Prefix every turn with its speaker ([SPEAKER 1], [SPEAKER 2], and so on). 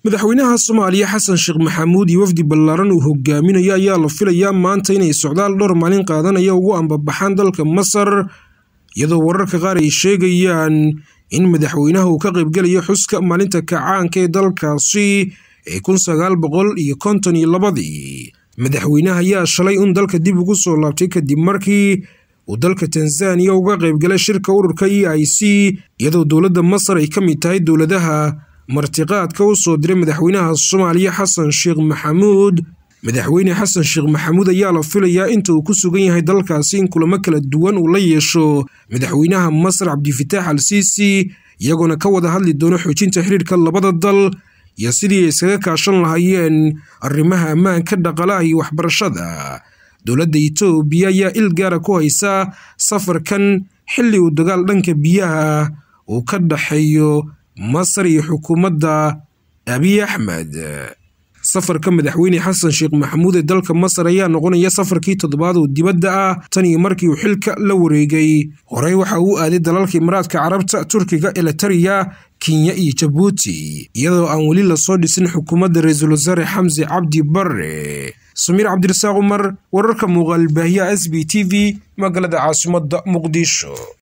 [SPEAKER 1] madaxweynaha soomaaliya xasan sheekh maxamuud iyo wafdi ballaaran uu hogaaminayo ayaa la filayaa maanta inay socdaal dhowr maalin qaadanaya ugu ambabaxaan dalka masar iyadoo wararka qaar ay sheegayaan in madaxweynaha uu ka qaybgelayo xuska maalinta kacaanka ee dalkaasi ee kun sagaal boqol iyo konton iyo labadii madaxweynaha ayaa shalay un dalka dib ugu soo laabtay kadib markii uu dalka tanzaniya uga qaybgalay shirka ururka e i c iyadoo dowladda masar ay ka mid tahay dowladaha martiqaadka u soo diray madaxweynaha soomaaliya xasan sheekh maxamuud madaxweyne xasan sheekh maxamuud ayaa la filayaa inta uu ku sugan yahay dalkaasi in kulamo kala duwan uu la yeesho madaxweynaha masar cabdifitaax al siisi iyagoona ka wada hadli doono xoojinta xiriirka labada dal iyo sidii ay iskaga kaashan lahaayeen arrimaha ammaanka dhaqalaha iyo waxbarashada dowladda itoobiya ayaa il gaara ku haysa safarkan xilli uu dagaal dhanka biyaha uu ka dhaxeeyo masar iyo xukuumadda abiy axmed safarka madaxweyne xasan sheekh maxamuud ee dalka masar ayaa noqonaya safarkii toddobaad oo dibadda ah tan iyo markii uu xilka la wareegay horey waxa uu aaday dalalka imaraadka carabta turkiga elitariya kenya iyo jabuuti iyadoo aan weli lasoo dhisin xukuumadda ra-iisul wasaare xamse cabdi bare samiir cabdirasaaq cumar wararka muuqaalbaahiyaha s b t v magaalada caasimadda muqdisho